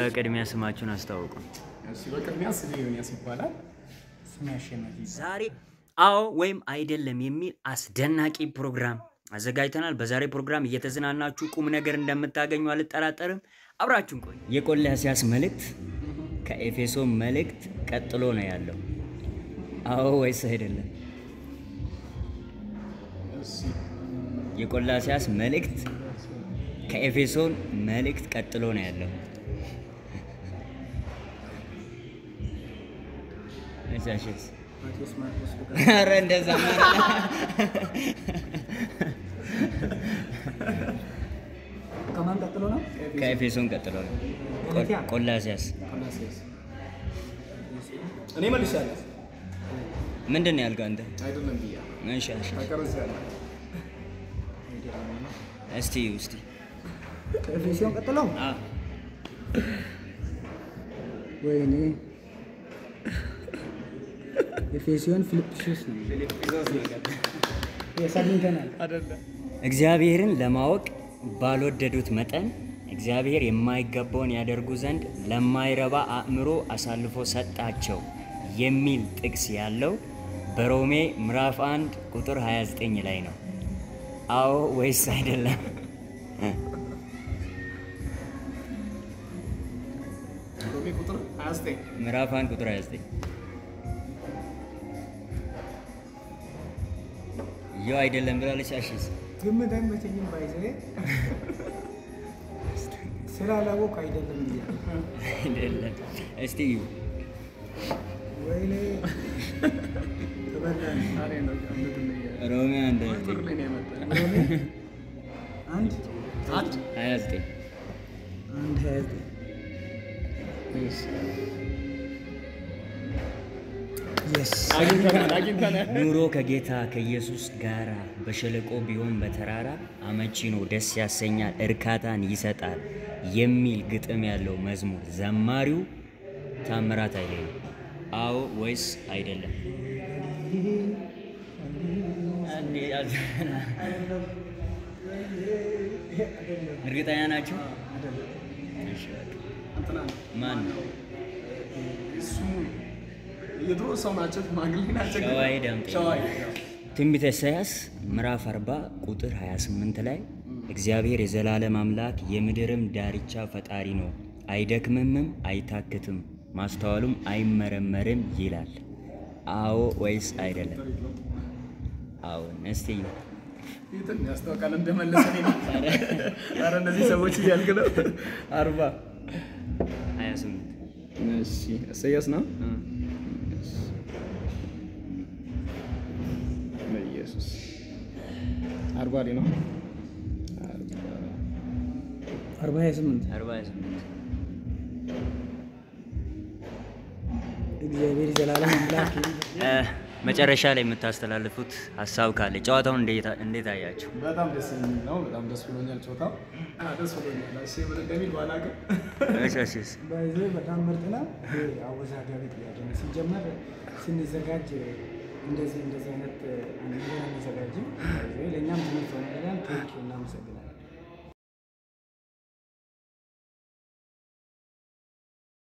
በቅድሚያ ስማችሁን አስተዋውቁ። እሺ በቅድሚያ ስሜ ዮኒያስ ይባላል። ስሜ አሸናፊ ይባላል። ዛሬ አዎ ወይም አይደለም የሚል አስደናቂ ፕሮግራም አዘጋጅተናል። በዛሬ ፕሮግራም እየተዝናናችሁ ቁም ነገር እንደምታገኙ አልጠራጠርም። አብራችሁን ቆይ። የቆላስይስ መልእክት ከኤፌሶን መልእክት ቀጥሎ ነው ያለው። አዎ ወይስ አይደለም? እሺ የቆላስይስ መልእክት ከኤፌሶን መልእክት ቀጥሎ ነው ያለው። እሺ፣ ማቴዎስ ማርቆስ ሉቃስ ኧረ እንደዛ ከማን ቀጥሎ ነው? ከኤፌሶን ቀጥሎ ነው። ገላትያ? ቆላስይስ ቆላስይስ። እኔ መልሻለሁ። ምንድን ነው ያልከው አንተ? አይደለም ብያ እሺ፣ እሺ። ተቀርጻለሁ። እስቲ እስቲ ኤፌሲዮን ቀጥሎ አ ወይኔ ኤፌሲዮን ፊልጵስዩስ ነው የሳግኝተናል አይደለም እግዚአብሔርን ለማወቅ ባልወደዱት መጠን እግዚአብሔር የማይገባውን ያደርጉ ዘንድ ለማይረባ አእምሮ አሳልፎ ሰጣቸው የሚል ጥቅስ ያለው በሮሜ ምዕራፍ 1 ቁጥር 29 ላይ ነው። አዎ ወይስ አይደለም? ሮሜ ቁጥር 29 ምዕራፍ 1 ቁጥር 29 ያው አይደለም ብላለች። አሽስ ግምት አይመቸኝም ባይዘ ስላላወቅ አይደለም ብያ አይደለም። እስቲ እዩ። ወይኔ ተበላን ዛሬ ነው ምንድን ነው ያ- ሮሜ 1 ቁጥር ላይ ነው የመጣው። ሮሜ አንድ አንድ 29 አንድ ሀያ ዘጠኝ የስ አግኝተናል አግኝተናል። ኑሮ ከጌታ ከኢየሱስ ጋር በሸለቆ ቢሆን በተራራ አመቺ ነው፣ ደስ ያሰኛል፣ እርካታን ይሰጣል የሚል ግጥም ያለው መዝሙር ዘማሪው ታምራት ኃይሌ ነው። አዎ ወይስ አይደለም? እርግጠኛ ናቸው? እሺ፣ በቃ። እንትና ነው። ማን ነው? እሱ የድሮ ሰው ናቸው፣ ሽማግሌ ናቸው። ግን- ሸዋዬ ዳምጤ። ሸዋዬ ትንቢተ ኢሳያስ ምዕራፍ 40 ቁጥር 28 ላይ እግዚአብሔር የዘላለም አምላክ የምድርም ዳርቻ ፈጣሪ ነው፣ አይደክምምም፣ አይታክትም፣ ማስተዋሉም አይመረመርም ይላል። አዎ ወይስ አይደለም? አዎን። እስቲ እዩ። እንትን ያስታውቃል እንደመለሰ ነው። ኧረ እነዚህ ሰዎች እያልክ ነው። አርባ 28 እሺ ኢሳያስ ነው። በኢየሱስ አርባ ላይ ነው። አርባ ሀያ ስምንት 48 እግዚአብሔር ዘላለም አምላክ እ፣ መጨረሻ ላይ የምታስተላልፉት ሀሳብ ካለ ጨዋታውን እንዴት እንዴት አያችሁ? በጣም ደስ የሚል ነው። በጣም ደስ ብሎኛል። ጨዋታው አ፣ ደስ ብሎኛል። እሺ ምን እንደሚል ባላውቅም እሺ፣ እሺ፣ እሺ። ባይዘ በጣም ምርጥ ነው። ይሄ አወዛጋቢ ጥያቄ ነው። ሲጀመር ስንዘጋጅ እንደዚህ እንደዚህ አይነት ነገር አንዘጋጅም። ባይዘ ለእኛም ትምህርት ሆነ ቴንኪው እናመሰግናለን።